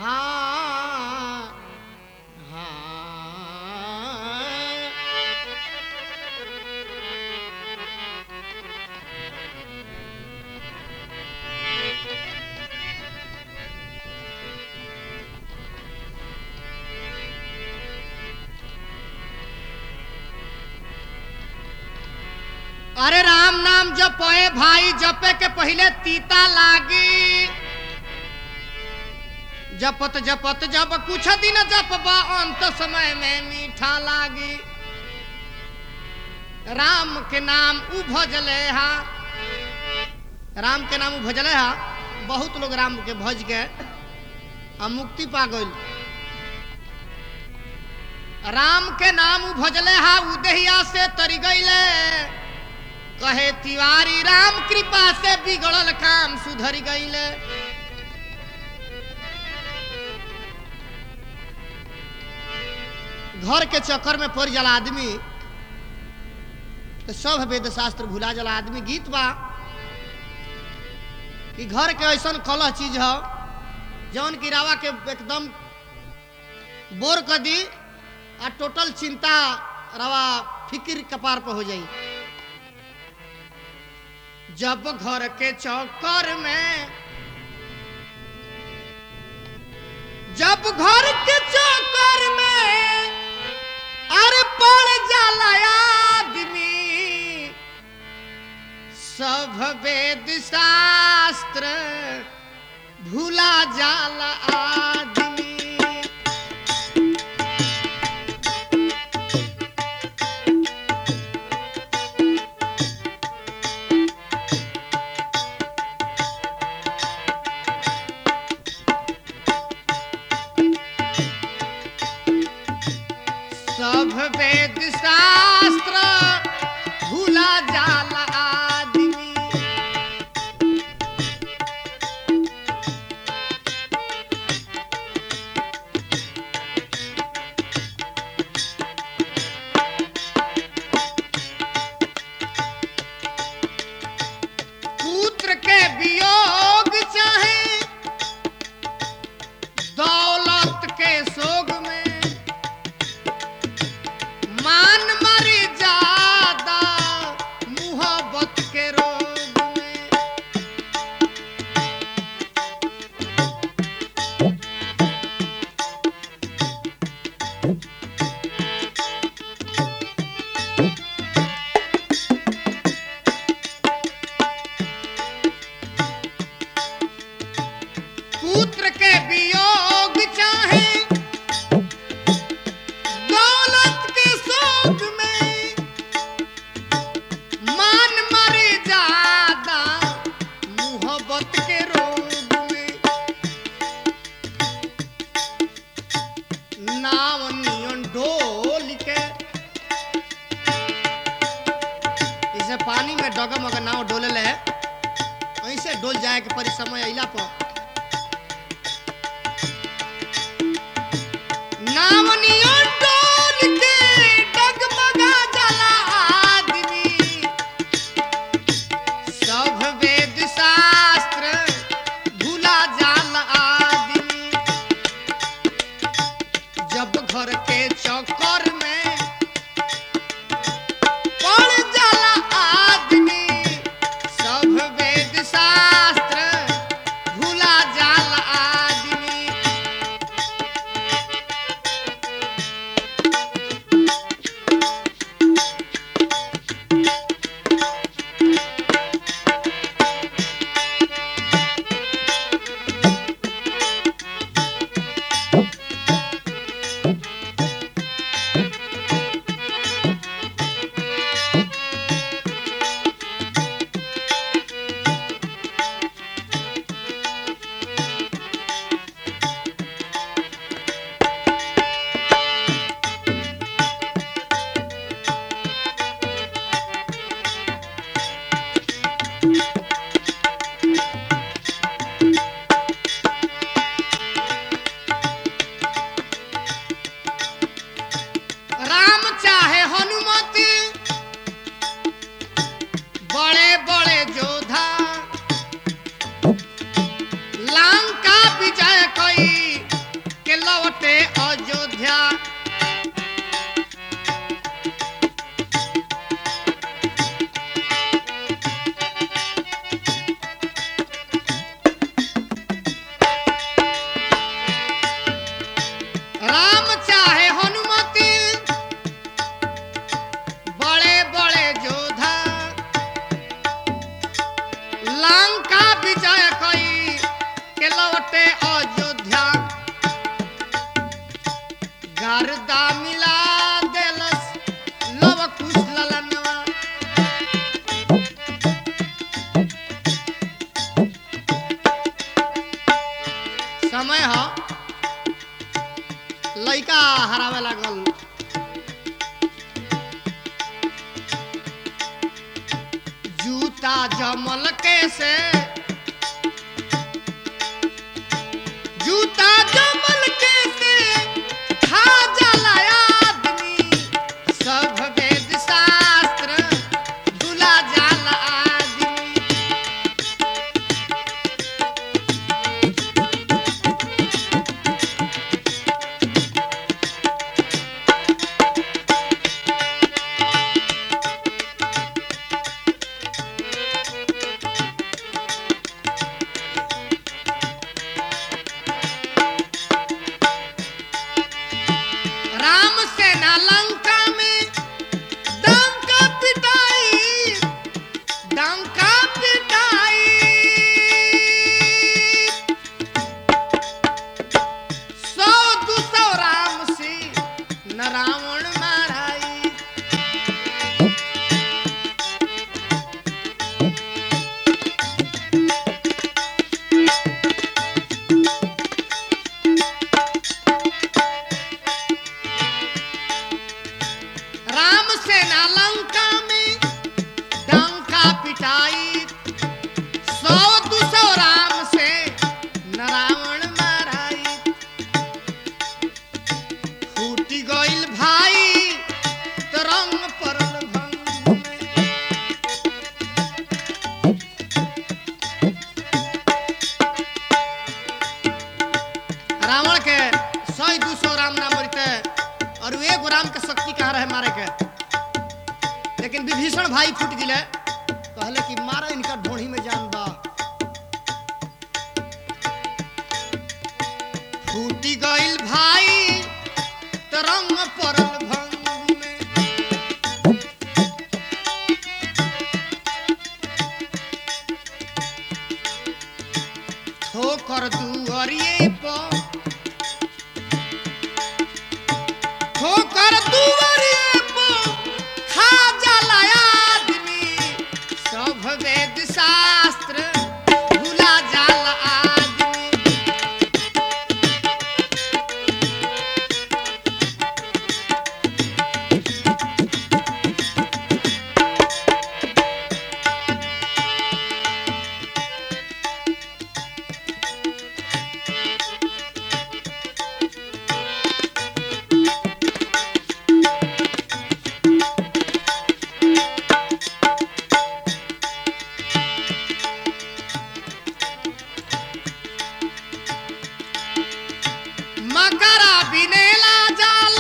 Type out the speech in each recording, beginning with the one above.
हाँ हाँ अरे राम नाम जपे भाई जपे के पहले तीता लागी जपत जपत जब कुछ दिन जपबा अंत समय में मीठा लागी राम के नाम उ भजले हा राम के नाम उ भजले हा बहुत लोग राम के भज के आ मुक्ति पा गइल राम के नाम उ भजले हा उदहिया से तरी गइले कहे तिवारी राम कृपा से बिगड़ल काम सुधर गईले घर के चक्कर में पड़ जाला आदमी तो सब वेद शास्त्र भुला जाला आदमी गीत बा कि घर के ऐसा कलह चीज हो जौन की रावा के एकदम बोर कर दी आ टोटल चिंता रवा फिक्र कपार पर हो जाई जब घर के चौकर में जब घर के चौकर में अरे पड़ जाला आदमी सब वेद शास्त्र भूला जाला आदमी सब वेद शास्त्र भूला जाला आदमी पुत्र के वियोग चाहे दौलत के सोग में मान मर्यादा के अयोध्या गर्दा मिला देलस लव कुश ललनवा समय ह लइका हरावे लागल जूता जमल के से जूता जमल के से खा जाला आदमी सब वेद शास्त्र भुला जाला आदमी राम सेना लंका में डंका पिटाई डंका पिटाई सौ दू सौ राम से न रावण माराई राम सेना लंका में डंका पिटाई सौ दू सौ राम से न रावण माराई फूटी गइल भाई तरंग परल भंग में रावण के सौ दू सौ राम ना मरते और वो एगो राम के शक्ति कहाँ रहे मारे के लेकिन विभीषण भाई फूट गिले कहले कि मारा इनका ढोढ़ी में जान बा फूटी गइल भाई तरंग परल भंग में ठोकर दुअरिए पर ठोकर दुअरिए पर खा जाला आदमी सब वेद शास्त्र भुला जाला आदमी मकरा बिनेला जाल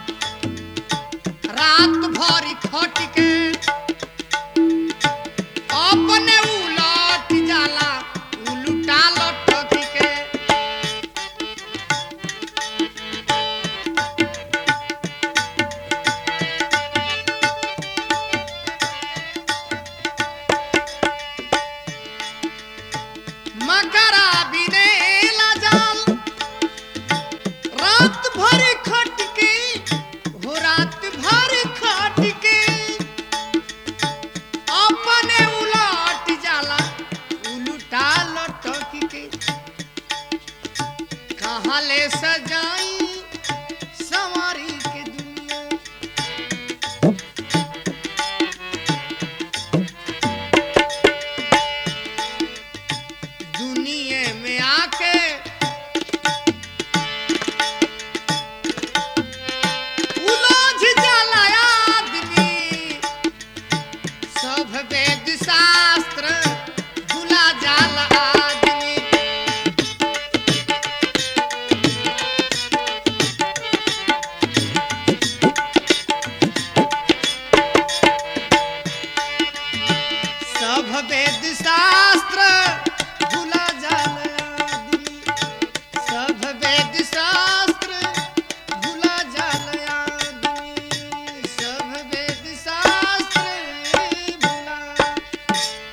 रात भरी खट के अपने उलट जाला उलटा लटक के मकरा बिनेला जाल रात भर खट के हो रात भर खट के अपने उलट जाला उलटा लटक के कहाँ ले सजाई सवारी के दुनिया दुनिया में आके उलझ जाला आदमी सब वेद